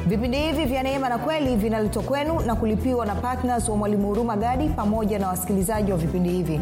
vipindi hivi vya neema na kweli vinaletwa kwenu na kulipiwa na ptns wa mwalimu huruma gadi pamoja na wasikilizaji wa vipindi hivi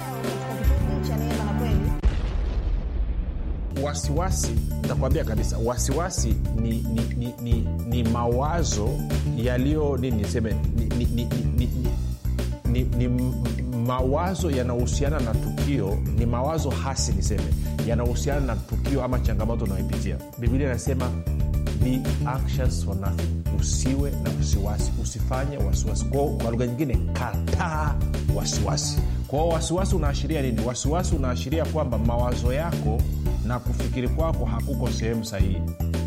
wasiwasi nitakwambia kabisa wasiwasi ni, ni, ni, ni, ni mawazo yaliyo nini niseme ni, ni, ni, ni, ni, ni, ni mawazo yanahusiana na tukio ni mawazo hasi niseme yanahusiana na tukio ama changamoto unayoipitia biblia inasema be anxious for nothing usiwe na wasiwasi usifanye wasiwasi kwao kwa lugha nyingine kataa wasiwasi kwao wasiwasi unaashiria nini wasiwasi unaashiria kwamba mawazo yako na kufikiri kwako hakuko sehemu sahihi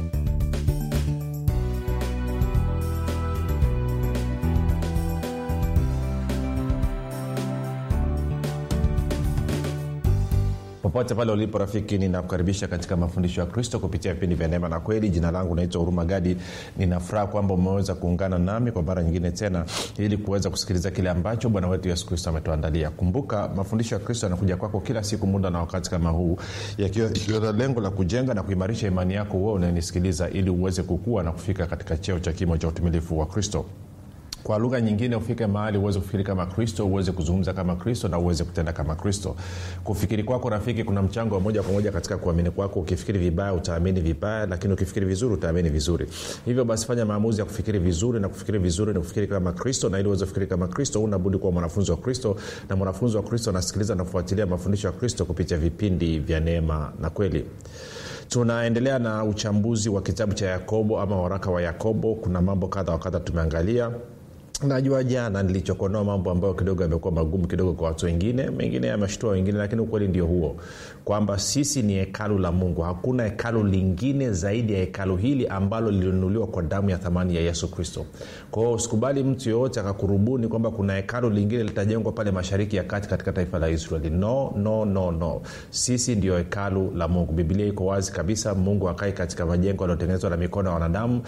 popote pale ulipo rafiki ninakukaribisha katika mafundisho ya kristo kupitia vipindi vya neema na kweli jina langu naitwa huruma gadi ninafuraha kwamba umeweza kuungana nami kwa mara nyingine tena ili kuweza kusikiliza kile ambacho bwana wetu yesu kristo ametuandalia kumbuka mafundisho ya kristo yanakuja kwako kila siku muda na wakati kama huu yakiwa na lengo la kujenga na kuimarisha imani yako uwe unanisikiliza ili uweze kukua na kufika katika cheo cha kimo cha utumilifu wa kristo kwa lugha nyingine ufike mahali uweze kufikiri kama kristo uweze kuzungumza kama kristo na uweze kutenda kama kristo kufikiri kwako rafiki kuna mchango wa moja kwa moja katika kuamini kwako ukifikiri vibaya utaamini vibaya lakini ukifikiri vizuri utaamini vizuri hivyo basi fanya maamuzi ya kufikiri vizuri na kufikiri vizuri ni kufikiri kama kristo na ili uweze kufikiri kama kristo unabudi kuwa mwanafunzi wa kristo na mwanafunzi wa kristo anasikiliza na kufuatilia mafundisho ya kristo kupitia vipindi vya neema na kweli tunaendelea na uchambuzi wa kitabu cha yakobo ama waraka wa yakobo kuna mambo kadha wa kadha tumeangalia najua jana nilichokonoa mambo ambayo kidogo yamekuwa magumu kidogo kwa watu wengine mengine yameshtua wengine lakini ukweli ndio huo kwamba sisi ni hekalu la mungu hakuna hekalu lingine zaidi ya hekalu hili ambalo lilinunuliwa kwa damu ya thamani ya yesu kristo kwao usikubali mtu yoyote akakurubuni kwamba kuna hekalu lingine litajengwa pale mashariki ya kati katika taifa la israeli no no no no sisi ndio hekalu la mungu bibilia iko wazi kabisa mungu akai katika majengo yaliyotengenezwa na mikono ya wanadamu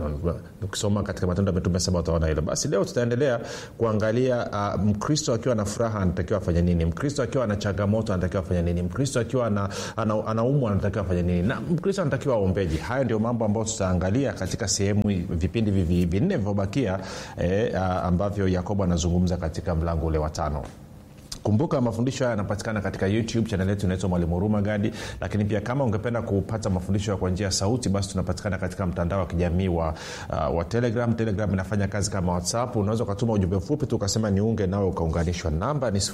ukisoma katika matendo ya mitume saba utaona hilo basi leo tutaendelea kuangalia uh, mkristo akiwa na furaha anatakiwa afanye nini mkristo akiwa na changamoto anatakiwa afanye nini mkristo akiwa ana, ana, anaumwa anatakiwa afanye nini na mkristo anatakiwa aombeji hayo ndio mambo ambayo tutaangalia katika sehemu vipindi vivi vinne vilivyobakia eh, uh, ambavyo yakobo anazungumza katika mlango ule wa tano kumbuka mafundisho haya yanapatikana katika youtube chanel yetu inaitwa mwalimu huruma gadi lakini pia kama ungependa kupata mafundisho kwa njia ya sauti basi tunapatikana katika mtandao wa kijamii wa, uh, wa telegram telegram inafanya kazi kama whatsapp unaweza ukatuma ujumbe mfupi tu ukasema niunge nawe ukaunganishwa namba ni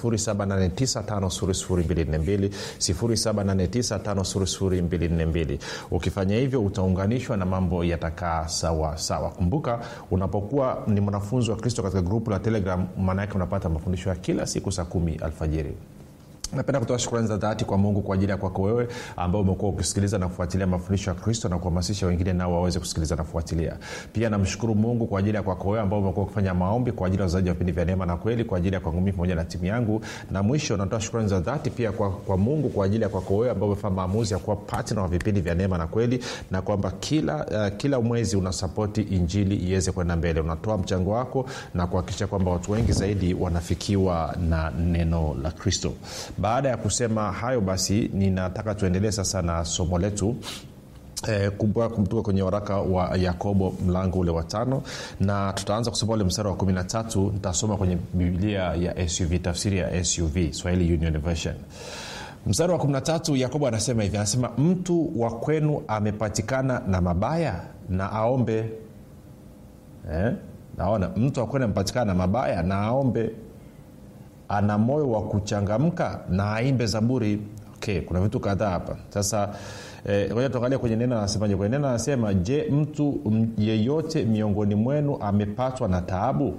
7895242 ukifanya hivyo utaunganishwa na mambo yatakaa sawa sawa kumbuka unapokuwa ni mwanafunzi wa kristo katika grupu la telegram maana yake unapata mafundisho ya kila siku saa kumi alfajiri napenda kutoa shukrani za dhati kwa mungu kwa ajili ya kwako wewe ambao umekuwa ukisikiliza na kufuatilia mafundisho ya kristo na kuhamasisha wengine nao waweze kusikiliza na kufuatilia pia namshukuru mungu kwa ajili ya kwako wewe ambao umekuwa ukifanya maombi kwa ajili ya wazaji wa vipindi vya neema na kweli kwa ajili ya kwangu mii pamoja na timu yangu na mwisho natoa shukrani za dhati pia kwa, kwa mungu kwa ajili ya kwako wewe ambao umefanya maamuzi ya kuwa patna wa vipindi vya neema na kweli na kwamba kila uh, kila mwezi unasapoti injili iweze kwenda mbele unatoa mchango wako na kuhakikisha kwamba watu wengi zaidi wanafikiwa na neno la kristo baada ya kusema hayo basi ninataka tuendelee sasa na somo letu Eh, kumtoka kwenye waraka wa yakobo mlango ule wa tano na tutaanza kusoma ule mstari wa kumi na tatu nitasoma kwenye biblia ya suv tafsiri ya suv swahili union version mstari wa 13 yakobo anasema hivi anasema mtu wa kwenu amepatikana na mabaya na aombe eh? naona mtu wa kwenu amepatikana na mabaya na aombe ana moyo wa kuchangamka na aimbe zaburi okay, kuna vitu kadhaa hapa sasa ngoja eh, tuangalia kwenye neno anasemaje kwenye neno anasema je mtu yeyote miongoni mwenu amepatwa na taabu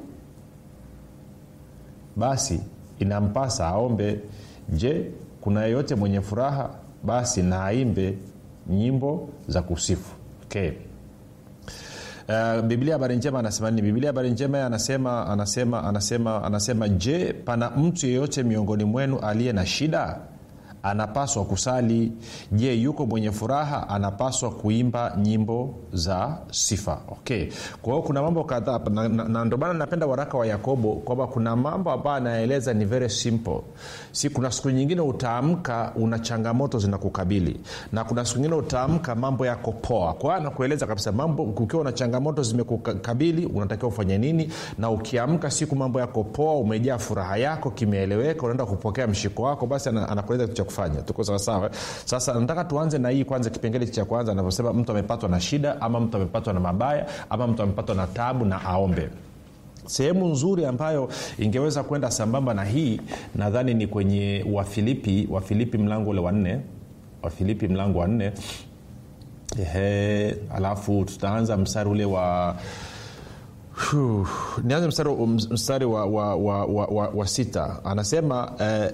basi inampasa aombe je kuna yeyote mwenye furaha basi na aimbe nyimbo za kusifu okay Uh, biblia habari njema anasema nini biblia habari njema anasema anasema anasema anasema je pana mtu yeyote miongoni mwenu aliye na shida anapaswa kusali je yuko mwenye furaha anapaswa kuimba nyimbo za sifa okay kwa hiyo kuna mambo kadhaa na, na, na ndio maana napenda waraka wa yakobo kwamba kuna mambo ambayo anaeleza ni very simple si kuna siku nyingine utaamka una changamoto zinakukabili na kuna siku nyingine utaamka mambo yako poa kwa hiyo anakueleza kabisa mambo ukiwa na changamoto zimekukabili unatakiwa ufanye nini na ukiamka siku mambo yako poa umejaa furaha yako kimeeleweka unaenda kupokea mshiko wako basi anakueleza kitu cha kufanya tuko sawasawa sasa nataka tuanze na hii kwanza kipengele cha kwanza anavyosema mtu amepatwa na shida ama mtu amepatwa na mabaya ama mtu amepatwa na tabu na aombe sehemu nzuri ambayo ingeweza kwenda sambamba na hii nadhani ni kwenye wafilipi wafilipi mlango ule wa nne wafilipi mlango wa nne Ehe, alafu tutaanza mstari ule wa Huh, nianze mstari, mstari wa, wa, wa, wa, wa, wa sita anasema eh,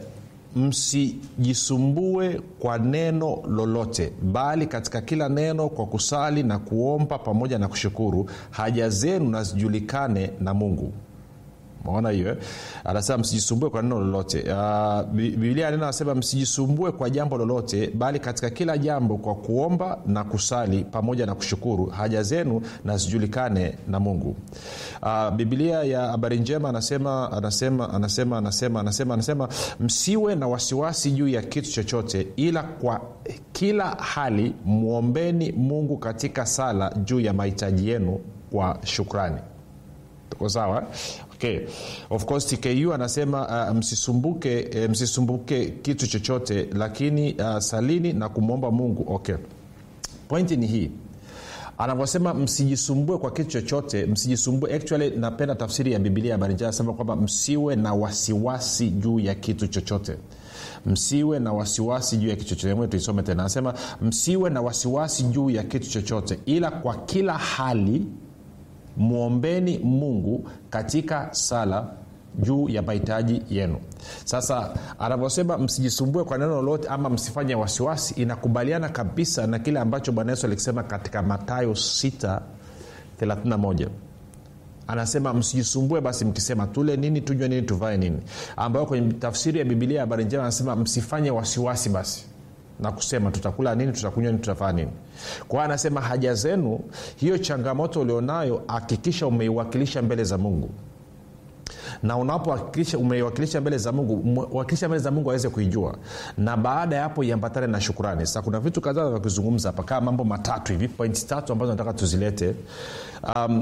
msijisumbue kwa neno lolote bali katika kila neno kwa kusali na kuomba pamoja na kushukuru haja zenu na zijulikane na mungu maona hiyo anasema msijisumbue kwa neno lolote uh, biblia neno anasema msijisumbue kwa jambo lolote bali katika kila jambo kwa kuomba na kusali pamoja na kushukuru haja zenu na zijulikane na mungu uh, biblia ya habari njema anasema anasema anasema anasema anasema anasema msiwe na wasiwasi juu ya kitu chochote ila kwa kila hali mwombeni mungu katika sala juu ya mahitaji yenu kwa shukrani tuko sawa okay. of course tku anasema uh, msisumbuke uh, msisumbuke kitu chochote lakini uh, salini na kumwomba mungu okay pointi ni hii anavyosema msijisumbue kwa kitu chochote msijisumbue actually napenda tafsiri ya bibilia habari njema anasema kwamba msiwe na wasiwasi juu ya kitu chochote msiwe na wasiwasi juu ya kitu chochote tuisome tena anasema msiwe na wasiwasi juu ya kitu chochote ila kwa kila hali mwombeni mungu katika sala juu ya mahitaji yenu sasa anavyosema msijisumbue kwa neno lolote ama msifanye wasiwasi inakubaliana kabisa na kile ambacho bwana yesu alikisema katika matayo 6 31 anasema msijisumbue basi mkisema tule nini tunywe nini tuvae nini ambayo kwenye tafsiri ya bibilia ya habari njema anasema msifanye wasiwasi basi na kusema tutakula nini tutakunywa nini tutafanya nini kwa anasema haja zenu hiyo changamoto ulionayo hakikisha umeiwakilisha mbele za mungu na unapohakikisha umeiwakilisha mbele za mungu wakilisha mbele za mungu aweze kuijua na baada ya hapo iambatane na shukurani sasa kuna vitu kadhaa vya kuzungumza hapa kama mambo matatu hivi pointi tatu ambazo nataka tuzilete um,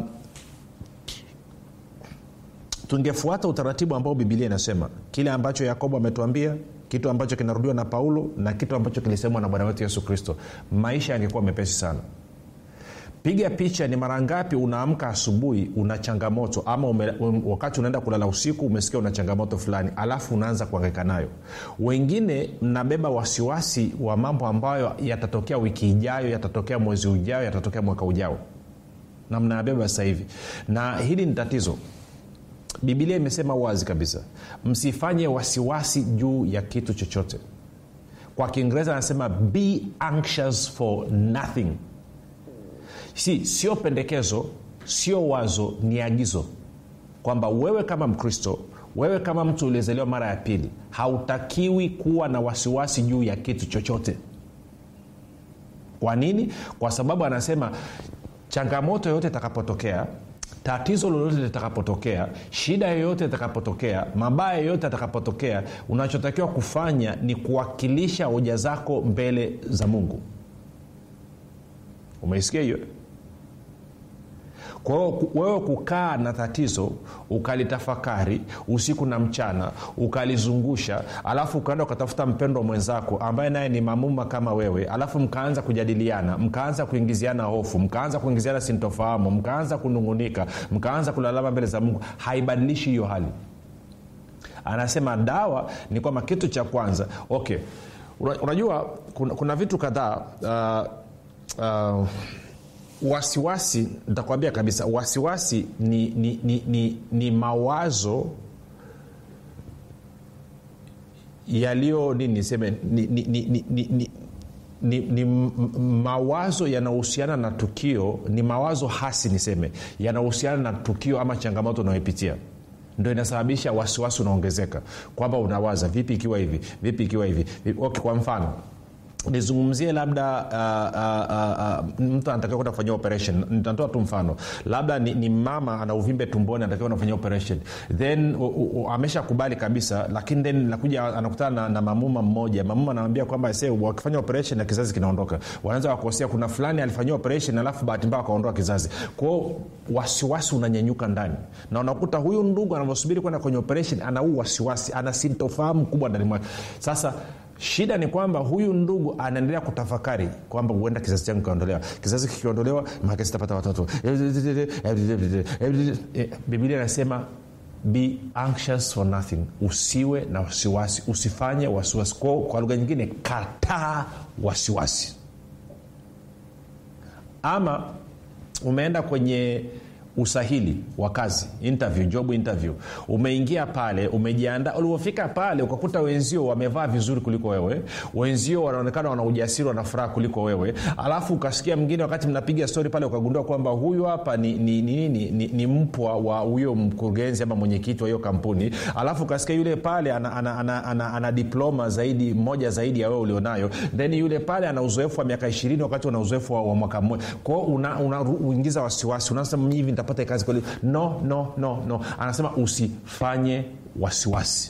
tungefuata utaratibu ambao bibilia inasema kile ambacho yakobo ametuambia kitu ambacho kinarudiwa na paulo na kitu ambacho kilisemwa na bwana wetu yesu kristo maisha yangekuwa mepesi sana piga picha ni mara ngapi unaamka asubuhi una changamoto ama ume, um, wakati unaenda kulala usiku umesikia una changamoto fulani alafu unaanza kuangaika nayo wengine mnabeba wasiwasi wa mambo ambayo yatatokea wiki ijayo yatatokea mwezi ujao yatatokea mwaka ujao na mnayabeba sasa hivi na hili ni tatizo bibilia imesema wazi kabisa msifanye wasiwasi juu ya kitu chochote kwa kiingereza anasema be anxious for nothing si sio pendekezo sio wazo ni agizo kwamba wewe kama mkristo wewe kama mtu uliezaliwa mara ya pili hautakiwi kuwa na wasiwasi juu ya kitu chochote kwa nini kwa sababu anasema changamoto yoyote itakapotokea tatizo lolote litakapotokea shida yoyote itakapotokea mabaya yoyote yatakapotokea unachotakiwa kufanya ni kuwakilisha hoja zako mbele za mungu umeisikia hiyo kwa hiyo wewe kukaa na tatizo ukalitafakari usiku na mchana ukalizungusha alafu ukaenda ukatafuta mpendwa mwenzako ambaye naye ni mamuma kama wewe alafu mkaanza kujadiliana mkaanza kuingiziana hofu mkaanza kuingiziana sintofahamu mkaanza kunungunika mkaanza kulalama mbele za mungu haibadilishi hiyo hali anasema dawa ni kwamba kitu cha kwanza okay unajua kuna, kuna vitu kadhaa uh, uh, wasiwasi nitakwambia kabisa wasiwasi ni, ni, ni, ni, ni mawazo yaliyo nini niseme ni, ni, ni, ni, ni, ni ni, ni mawazo yanayohusiana na tukio ni mawazo hasi niseme yanayohusiana na tukio ama changamoto unayoipitia ndo inasababisha wasiwasi unaongezeka kwamba unawaza vipi ikiwa hivi vipi ikiwa hivi Vipi- okay, kwa mfano nizungumzie labda uh, uh, uh, uh, mtu anatakiwa kwenda kufanyia operation nitatoa tu mfano labda ni, ni mama ana uvimbe tumboni anatakiwa kufanyia operation then u- u- u- ameshakubali kabisa lakini then nakuja anakutana na, na mamuma mmoja mamuma anamwambia kwamba se wakifanya operation na kizazi kinaondoka wanaweza wakosea kuna fulani alifanyia operation alafu bahati mbaya akaondoa kizazi kwao wasiwasi unanyenyuka ndani na unakuta huyu ndugu anavyosubiri kwenda kwenye operation ana huu wasiwasi ana sintofahamu kubwa ndani mwake sasa shida ni kwamba huyu ndugu anaendelea kutafakari kwamba huenda kizazi changu kikaondolewa kizazi kikiondolewa maake sitapata watoto bibilia inasema be anxious for nothing usiwe na wasiwasi usifanye wasiwasi kwa, kwa lugha nyingine kataa wasiwasi ama umeenda kwenye usahili wa kazi interview job interview umeingia pale umejiandaa ulivyofika pale ukakuta wenzio wamevaa vizuri kuliko wewe wenzio wanaonekana wana ujasiri wana furaha kuliko wewe alafu ukasikia mwingine wakati mnapiga stori pale ukagundua kwamba huyu hapa ni, ni, ni, ni, ni, ni mpwa wa huyo mkurugenzi ama mwenyekiti wa hiyo kampuni alafu ukasikia yule pale ana, ana, ana, ana, ana diploma zaidi moja zaidi ya wewe ulionayo then yule pale ana uzoefu wa miaka ishirini wakati una uzoefu wa, wa mwaka mmoja kwao unauingiza una, wasiwasi unasema hivi nitapata kazi kweli no no no no anasema usifanye wasiwasi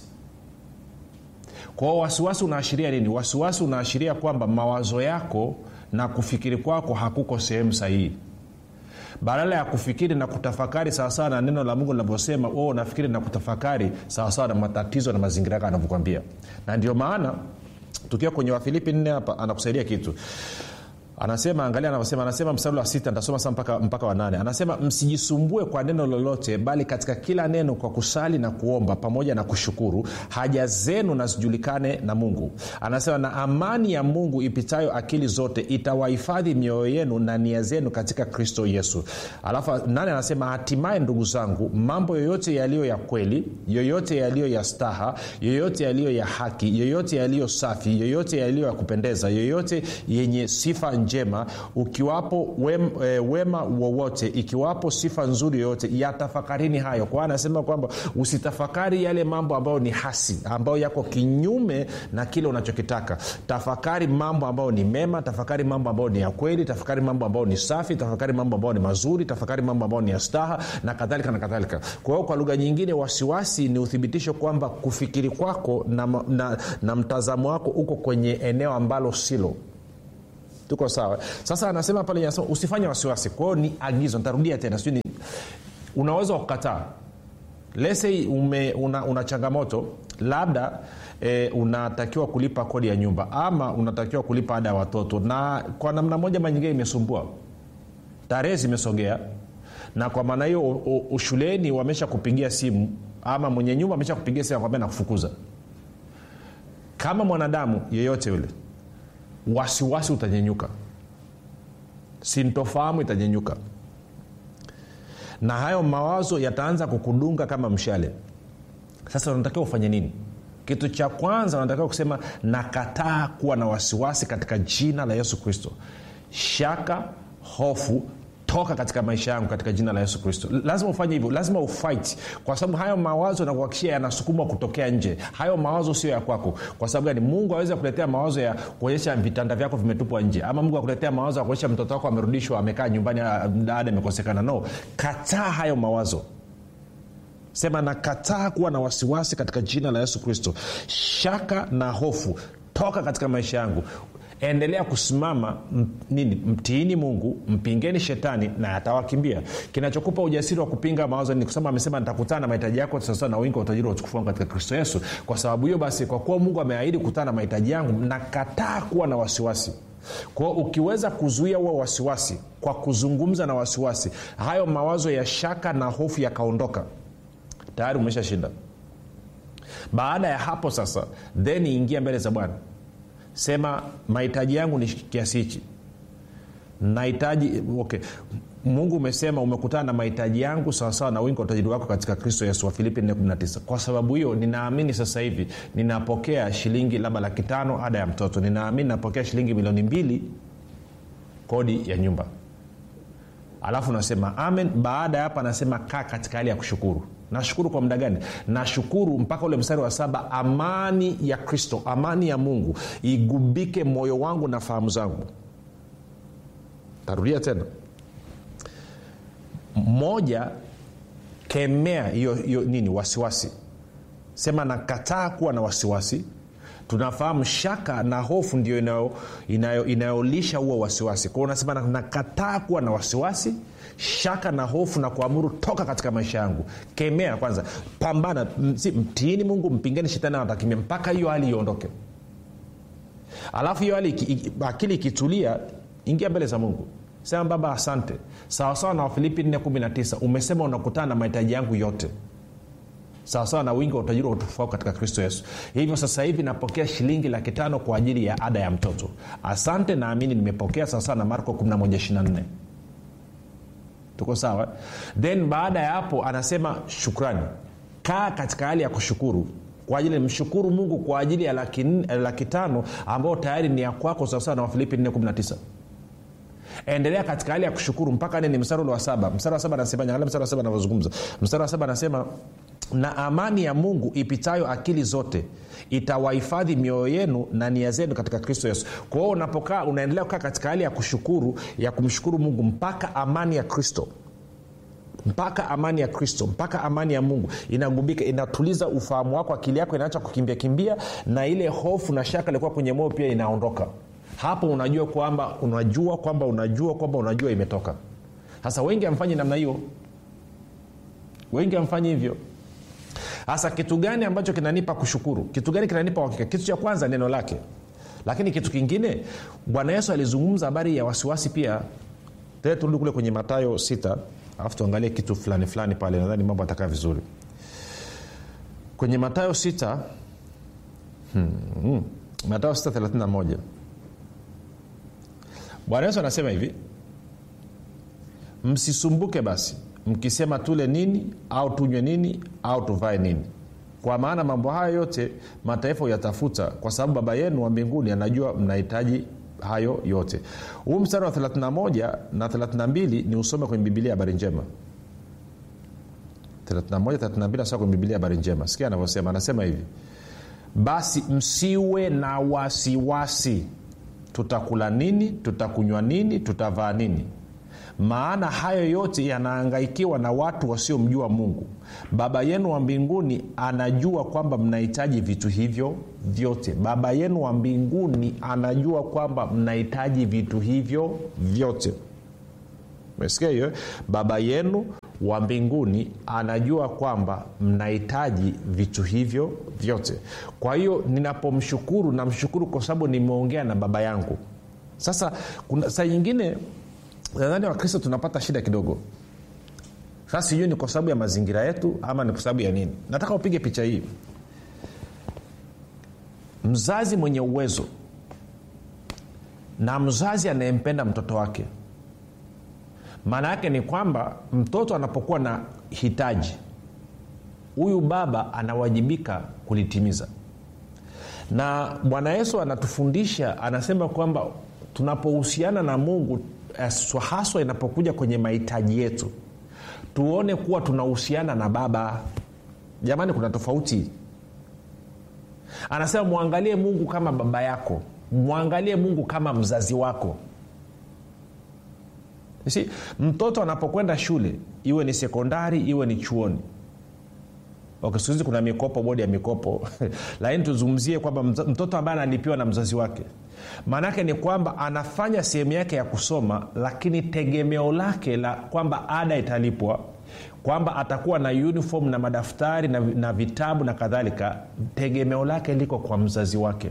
kwao wasiwasi unaashiria nini wasiwasi unaashiria kwamba mawazo yako na kufikiri kwako hakuko sehemu sahihi badala ya kufikiri na kutafakari sawasawa na neno la mungu linavyosema wewe unafikiri na kutafakari sawasawa na matatizo na mazingira yako anavyokwambia na ndio maana tukiwa kwenye wafilipi nne hapa anakusaidia kitu anasema angalia anavyosema anasema mstari wa sita ntasoma saa mpaka, mpaka wanane anasema msijisumbue kwa neno lolote bali katika kila neno kwa kusali na kuomba pamoja na kushukuru haja zenu na zijulikane na mungu anasema na amani ya mungu ipitayo akili zote itawahifadhi mioyo yenu na nia zenu katika kristo yesu alafu nane anasema hatimaye ndugu zangu mambo yoyote yaliyo ya kweli yoyote yaliyo ya staha yoyote yaliyo ya haki yoyote yaliyo safi yoyote yaliyo ya kupendeza yoyote yenye sifa njema ukiwapo wem, e, wema wowote ikiwapo sifa nzuri yoyote yatafakarini hayo kwa anasema kwamba usitafakari yale mambo ambayo ni hasi ambayo yako kinyume na kile unachokitaka tafakari mambo ambayo ni mema tafakari mambo ambayo ni ya kweli tafakari mambo ambayo ni safi tafakari mambo ambayo ni mazuri tafakari mambo ambayo ni ya staha na kadhalika na kadhalika kwa hiyo kwa lugha nyingine wasiwasi ni uthibitisho kwamba kufikiri kwako na, na, na mtazamo wako uko kwenye eneo ambalo silo tuko sawa sasa anasema pale anasema usifanye wasiwasi kwao ni agizo nitarudia tena sijui unaweza kukataa lese ume una, una changamoto labda e, unatakiwa kulipa kodi ya nyumba ama unatakiwa kulipa ada ya watoto na kwa namna moja ma nyingine imesumbua tarehe zimesogea na kwa maana hiyo shuleni wamesha kupigia simu ama mwenye nyumba amesha kupigia simu akwambia nakufukuza kama mwanadamu yeyote yule wasiwasi utanyenyuka sintofahamu itanyenyuka na hayo mawazo yataanza kukudunga kama mshale sasa unatakiwa ufanye nini kitu cha kwanza unatakiwa kusema nakataa kuwa na wasiwasi katika jina la yesu kristo shaka hofu toka katika maisha yangu katika jina la yesu kristo lazima ufanye hivyo lazima ufight kwa sababu hayo mawazo nakuhakikishia yanasukumwa kutokea nje hayo mawazo sio ya kwako kwa sababu gani mungu aweze kuletea mawazo ya kuonyesha vitanda vyako vimetupwa nje ama mungu akuletea mawazo ya kuonyesha mtoto wako amerudishwa amekaa nyumbani ada imekosekana no kataa hayo mawazo sema nakataa kuwa na wasiwasi katika jina la yesu kristo shaka na hofu toka katika maisha yangu endelea kusimama m, nini mtiini mungu mpingeni shetani na atawakimbia kinachokupa ujasiri wa kupinga mawazo ni kusema amesema nitakutana na mahitaji yako sasa na wingi wa utajiri wa utukufu wangu katika kristo yesu kwa sababu hiyo basi kwa kuwa mungu ameahidi kukutana na mahitaji yangu nakataa kuwa na wasiwasi kwao ukiweza kuzuia huo wasiwasi kwa kuzungumza na wasiwasi hayo mawazo ya shaka na hofu yakaondoka tayari umeshashinda baada ya hapo sasa then ingia mbele za bwana sema mahitaji yangu ni kiasi hichi nahitaji okay mungu umesema umekutana na mahitaji yangu sawasawa na wingi wa utajiri wako katika kristo yesu wa filipi 419 kwa sababu hiyo ninaamini sasa hivi ninapokea shilingi labda laki tano ada ya mtoto ninaamini napokea shilingi milioni mbili kodi ya nyumba alafu nasema amen baada ya hapa anasema kaa katika hali ya kushukuru nashukuru kwa muda gani nashukuru mpaka ule mstari wa saba amani ya kristo amani ya mungu igubike moyo wangu na fahamu zangu tarudia tena moja kemea hiyo hiyo nini wasiwasi sema nakataa kuwa na wasiwasi tunafahamu shaka na hofu ndio inayolisha inayo, inayo huo wasiwasi kwao unasema nakataa kuwa na wasiwasi shaka na hofu na kuamuru toka katika maisha yangu kemea kwanza pambana mtiini mungu mpingeni shetani anatakimia mpaka hiyo hali iondoke alafu hiyo hali akili ikitulia ingia mbele za mungu sema baba asante sawasawa na wafilipi 419 umesema unakutana na mahitaji yangu yote sawasawa na wingi wa utajiri wa utofauti katika kristo yesu hivyo sasa hivi napokea shilingi laki tano kwa ajili ya ada ya mtoto asante naamini nimepokea sawasawa na marko 1124 tuko sawa then baada ya hapo anasema shukrani kaa katika hali ya kushukuru kwa ajili mshukuru mungu kwa ajili ya laki, laki tano ambayo tayari ni ya kwako sawasawa na wafilipi 419 endelea katika hali ya kushukuru mpaka nini mstari ule wa saba mstari wa saba anasema angalia mstari wa saba anavyozungumza mstari wa saba anasema na amani ya mungu ipitayo akili zote itawahifadhi mioyo yenu na nia zenu katika kristo yesu kwa hiyo unapokaa unaendelea kukaa katika hali ya kushukuru ya kumshukuru mungu mpaka amani ya kristo mpaka amani ya kristo mpaka amani ya mungu inagubika inatuliza ufahamu wako akili yako inaacha kukimbia kimbia na ile hofu na shaka ilikuwa kwenye moyo pia inaondoka hapo unajua kwamba unajua kwamba unajua kwamba unajua imetoka sasa wengi amfanyi namna hiyo wengi amfanyi hivyo hasa kitu gani ambacho kinanipa kushukuru kitu gani kinanipa uhakika kitu cha kwanza neno lake lakini kitu kingine bwana yesu alizungumza habari ya wasiwasi pia turudi kule kwenye matayo 6 alafu tuangalie kitu fulani fulani pale nadhani mambo atakaa vizuri kwenye matayo 6 hmm, hmm, matayo 631 bwana yesu anasema hivi msisumbuke basi mkisema tule nini au tunywe nini au tuvae nini kwa maana mambo hayo yote mataifa huyatafuta kwa sababu baba yenu wa mbinguni anajua mnahitaji hayo yote huu mstari wa 31 na 32 ni usome kwenye bibilia habari njema 31 nasoma kwenye bibilia habari njema sikia anavyosema anasema hivi basi msiwe na wasiwasi tutakula nini tutakunywa nini tutavaa nini maana hayo yote yanaangaikiwa na watu wasiomjua mungu baba yenu wa mbinguni anajua kwamba mnahitaji vitu hivyo vyote baba yenu wa mbinguni anajua kwamba mnahitaji vitu hivyo vyote mesikia hiyo baba yenu wa mbinguni anajua kwamba mnahitaji vitu hivyo vyote kwa hiyo ninapomshukuru namshukuru kwa sababu nimeongea na baba yangu sasa kuna saa nyingine nadhani wakristo tunapata shida kidogo sasa sijui ni kwa sababu ya mazingira yetu ama ni kwa sababu ya nini nataka upige picha hii mzazi mwenye uwezo na mzazi anayempenda mtoto wake maana yake ni kwamba mtoto anapokuwa na hitaji huyu baba anawajibika kulitimiza na bwana yesu anatufundisha anasema kwamba tunapohusiana na mungu haswa inapokuja kwenye mahitaji yetu tuone kuwa tunahusiana na baba jamani kuna tofauti anasema mwangalie mungu kama baba yako mwangalie mungu kama mzazi wako si mtoto anapokwenda shule iwe ni sekondari iwe ni chuoni okay, siku hizi kuna mikopo bodi ya mikopo lakini tuzungumzie kwamba mtoto ambaye analipiwa na mzazi wake maanaake ni kwamba anafanya sehemu yake ya kusoma lakini tegemeo lake la kwamba ada italipwa kwamba atakuwa na uniform na madaftari na, na vitabu na kadhalika tegemeo lake liko kwa mzazi wake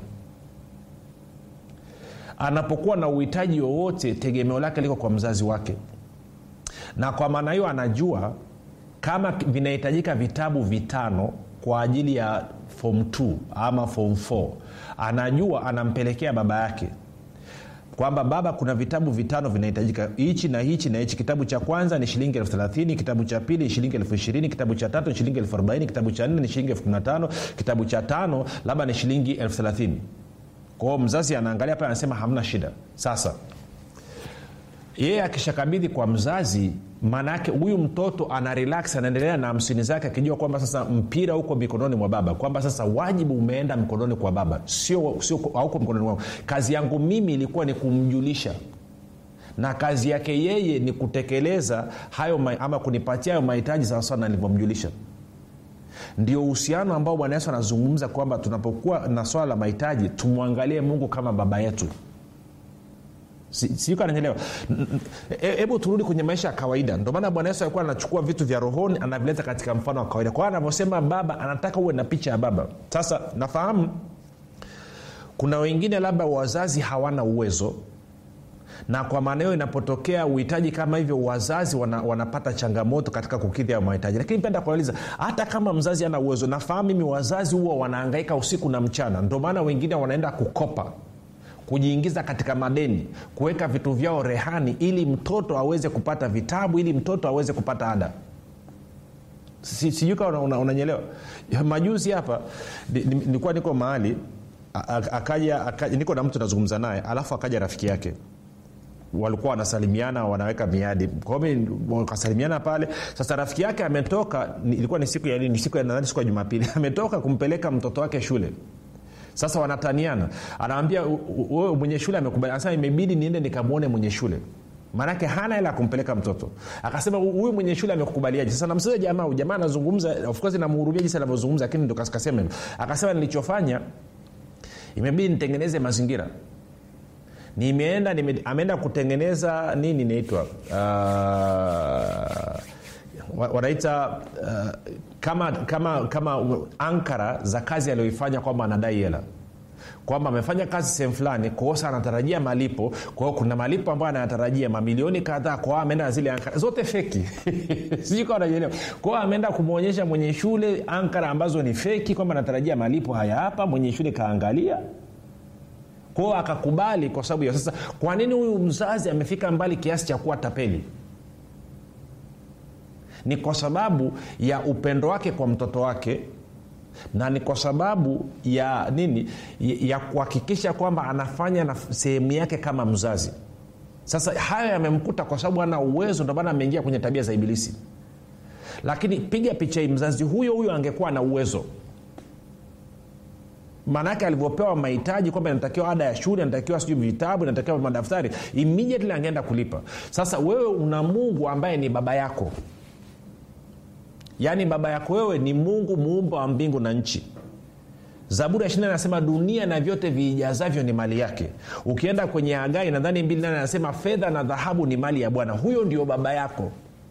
anapokuwa na uhitaji wowote tegemeo lake liko kwa mzazi wake na kwa maana hiyo anajua kama vinahitajika vitabu vitano kwa ajili ya fom 2 ama fom 4 anajua anampelekea baba yake kwamba baba kuna vitabu vitano vinahitajika hichi na hichi na hichi kitabu cha kwanza ni shilingi elfu thelathini kitabu cha pili ni shilingi elfu ishirini kitabu cha tatu ni shilingi elfu arobaini kitabu cha nne ni shilingi elfu kumi na tano kitabu cha tano labda ni shilingi elfu thelathini kwao mzazi anaangalia pale anasema hamna shida sasa yeye akishakabidhi kwa mzazi maana yake huyu mtoto ana relax anaendelea na hamsini zake akijua kwamba sasa mpira huko mikononi mwa baba kwamba sasa wajibu umeenda mkononi kwa baba sio sio hauko mkononi mwangu kazi yangu mimi ilikuwa ni kumjulisha na kazi yake yeye ni kutekeleza hayo ma- ama kunipatia hayo mahitaji sawasawa na nilivyomjulisha ndio uhusiano ambao bwana yesu anazungumza kwamba tunapokuwa na swala la mahitaji tumwangalie mungu kama baba yetu siuka ananyelewa hebu turudi kwenye maisha ya kawaida ndio maana bwana yesu alikuwa anachukua vitu vya rohoni anavileta katika mfano wa kawaida kwa hiyo anavyosema baba anataka uwe na picha ya baba sasa nafahamu kuna wengine labda wazazi hawana uwezo na kwa maana hiyo inapotokea uhitaji kama hivyo wazazi wana, wanapata changamoto katika kukidhi hayo mahitaji lakini penda kuuliza hata kama mzazi ana uwezo nafahamu mimi wazazi huwa wanaangaika usiku na mchana ndio maana wengine wanaenda kukopa kujiingiza katika madeni kuweka vitu vyao rehani ili mtoto aweze kupata vitabu ili mtoto aweze kupata ada Si- sijui kama unanyelewa una, una majuzi hapa ni- ni- nilikuwa niko mahali a- a- akaja, akaja niko na mtu nazungumza naye alafu akaja rafiki yake walikuwa wanasalimiana wanaweka miadi kwa hiyo mi- wakasalimiana pale sasa rafiki yake ametoka ni- ilikuwa ni siku ya nini siku ya nadhani siku ya jumapili ametoka kumpeleka mtoto wake shule sasa wanataniana anawambia wewe mwenye shule amekubali anasema imebidi niende nikamwone mwenye shule maanake hana hela ya kumpeleka mtoto akasema "Hu- huyu mwenye shule amekukubaliaje sasa namsiza jamaa huyu jamaa anazungumza of course namhurumia jinsi anavyozungumza lakini ndo kas- kasema hivyo akasema nilichofanya imebidi nitengeneze mazingira nimeenda nime, ameenda kutengeneza nini inaitwa uh, wa- wanaita uh, kama kama kama ankara za kazi aliyoifanya kwamba anadai hela kwamba amefanya kazi sehemu fulani kosa anatarajia malipo kwa hiyo kuna malipo ambayo anayatarajia mamilioni kadhaa kwa hiyo ameenda na zile ankara zote feki sijui kawa naelewa kwa hiyo ameenda kumwonyesha mwenye shule ankara ambazo ni feki kwamba anatarajia malipo haya hapa mwenye shule kaangalia kwao akakubali kwa sababu ya sasa kwa nini huyu mzazi amefika mbali kiasi cha kuwa tapeli ni kwa sababu ya upendo wake kwa mtoto wake na ni kwa sababu ya nini ya, ya kuhakikisha kwamba anafanya na sehemu yake kama mzazi sasa hayo yamemkuta kwa sababu ana uwezo ndio maana ameingia kwenye tabia za ibilisi lakini piga picha hii mzazi huyo huyo angekuwa na uwezo maanaake alivyopewa mahitaji kwamba inatakiwa ada ya shule inatakiwa sijui vitabu inatakiwa madaftari immediately angeenda kulipa sasa wewe una mungu ambaye ni baba yako yaani baba yako wewe ni mungu muumba wa mbingu na nchi zaburi ya ishiri anasema dunia na vyote viijazavyo ni mali yake ukienda kwenye hagai nadhani mbili nane anasema fedha na dhahabu ni mali ya bwana huyo ndio baba yako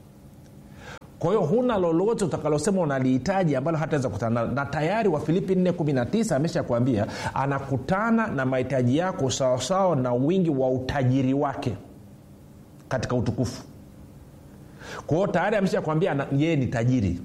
kwa hiyo huna lolote utakalosema unalihitaji ambalo hataweza kutana nalo. na tayari wa filipi 419 amesha kuambia anakutana na mahitaji yako sawasawa na wingi wa utajiri wake katika utukufu kwa hiyo tayari amesha kuambia yeye ni tajiri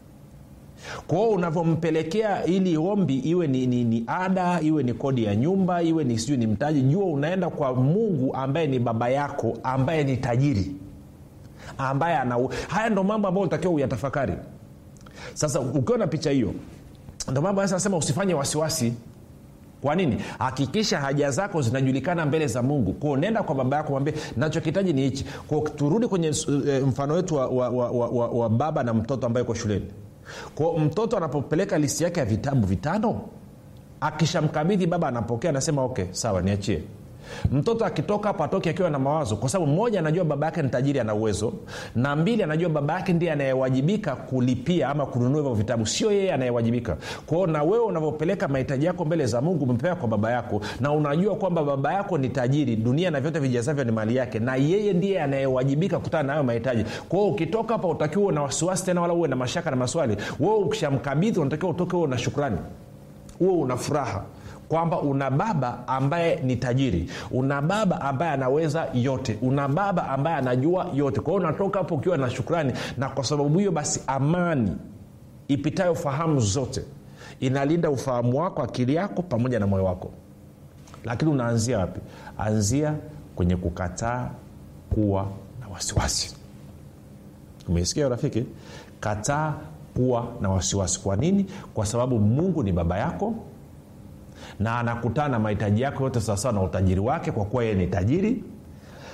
kwa hiyo unavyompelekea ili ombi iwe ni, ni, ni ada iwe ni kodi ya nyumba iwe ni sijui ni mtaji jua unaenda kwa mungu ambaye ni baba yako ambaye ni tajiri ambaye ana haya ndo mambo ambayo utakiwa uyatafakari sasa ukiwa na picha hiyo ndo mambo anasema usifanye wasiwasi kwa nini hakikisha haja zako zinajulikana mbele za mungu kwao nenda kwa baba yako mwambie nachokihitaji ni hichi kwao turudi kwenye e, mfano wetu wa, wa, wa, wa, wa, wa baba na mtoto ambaye uko shuleni kwao mtoto anapopeleka listi yake ya vitabu vitano akishamkabidhi baba anapokea anasema okay sawa niachie mtoto akitoka hapo atoke akiwa na mawazo kwa sababu mmoja anajua baba yake ni tajiri ana uwezo na mbili anajua baba yake ndiye anayewajibika kulipia ama kununua hivyo vitabu sio yeye anayewajibika kwao na wewe unavyopeleka mahitaji yako mbele za mungu umepewa kwa baba yako na unajua kwamba baba yako ni tajiri dunia na vyote vijazavyo ni mali yake na yeye ndiye anayewajibika kutana na hayo mahitaji kwao ukitoka hapa utakiwa na wasiwasi tena wala uwe na mashaka na maswali wewe ukishamkabidhi unatakiwa utoke uwe na shukrani huwe una furaha kwamba una baba ambaye ni tajiri una baba ambaye anaweza yote una baba ambaye anajua yote kwa hiyo unatoka hapo ukiwa na shukrani na kwa sababu hiyo basi amani ipitayo fahamu zote inalinda ufahamu wako akili yako pamoja na moyo wako lakini unaanzia wapi anzia kwenye kukataa kuwa na wasiwasi umeisikia rafiki kataa kuwa na wasiwasi kwa nini kwa sababu mungu ni baba yako na anakutana na mahitaji yako yote sawasawa na utajiri wake kwa kuwa yeye ni tajiri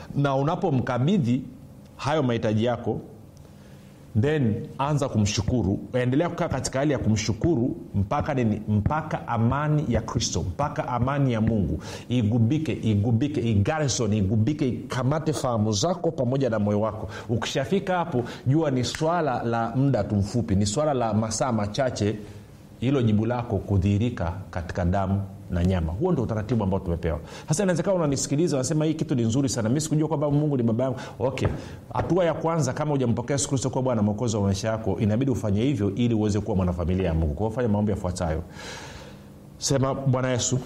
na unapomkabidhi hayo mahitaji yako then anza kumshukuru endelea kukaa katika hali ya kumshukuru mpaka nini mpaka amani ya kristo mpaka amani ya mungu igubike igubike igarison igubike ikamate fahamu zako pamoja na moyo wako ukishafika hapo jua ni swala la muda tu mfupi ni swala la masaa machache hilo jibu lako kudhihirika katika damu na nyama huo ndo utaratibu ambao tumepewa sasa inawezekana unanisikiliza unasema hii kitu ni nzuri sana mi sikujua kwamba mungu ni baba yangu okay hatua ya kwanza kama hujampokea yesu kristo kuwa bwana mwokozi wa maisha yako inabidi ufanye hivyo ili uweze kuwa mwanafamilia ya mungu kwao fanya maombi yafuatayo sema bwana yesu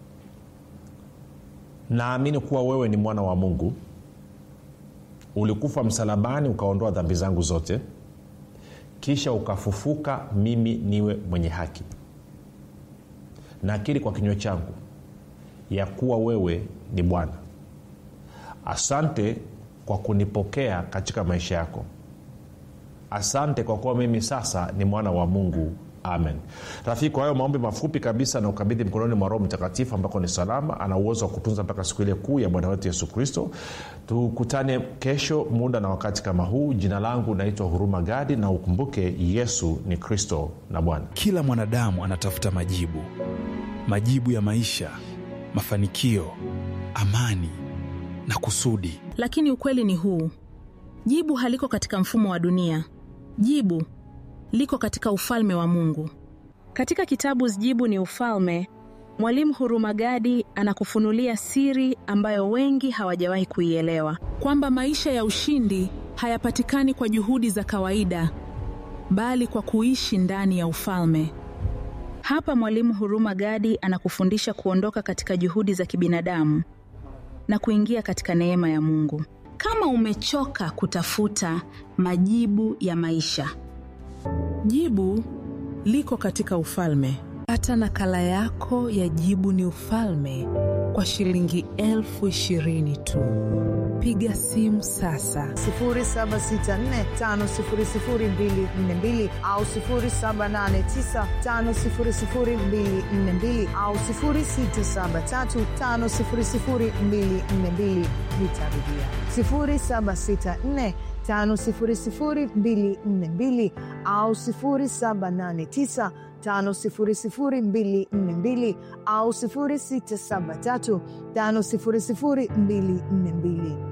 naamini kuwa wewe ni mwana wa mungu ulikufa msalabani ukaondoa dhambi zangu zote kisha ukafufuka mimi niwe mwenye haki nakiri kwa kinywa changu ya kuwa wewe ni bwana asante kwa kunipokea katika maisha yako asante kwa kuwa mimi sasa ni mwana wa mungu amen rafiki kwa hayo maombi mafupi kabisa na ukabidhi mkononi mwa roho mtakatifu ambako ni salama ana uwezo wa kutunza mpaka siku ile kuu ya bwana wetu yesu kristo tukutane kesho muda na wakati kama huu jina langu naitwa huruma gadi na ukumbuke yesu ni kristo na bwana kila mwanadamu anatafuta majibu majibu ya maisha mafanikio amani na kusudi lakini ukweli ni huu jibu haliko katika mfumo wa dunia jibu liko katika ufalme wa mungu katika kitabu jibu ni ufalme mwalimu hurumagadi anakufunulia siri ambayo wengi hawajawahi kuielewa kwamba maisha ya ushindi hayapatikani kwa juhudi za kawaida bali kwa kuishi ndani ya ufalme hapa mwalimu huruma gadi anakufundisha kuondoka katika juhudi za kibinadamu na kuingia katika neema ya mungu kama umechoka kutafuta majibu ya maisha jibu liko katika ufalme pata nakala yako ya jibu ni ufalme kwa shilingi elfu ishirini tu piga simu sasa 7645242 au 7895242 au 6735242 nitarudia 764 5242 au 789 5242 au 673 5242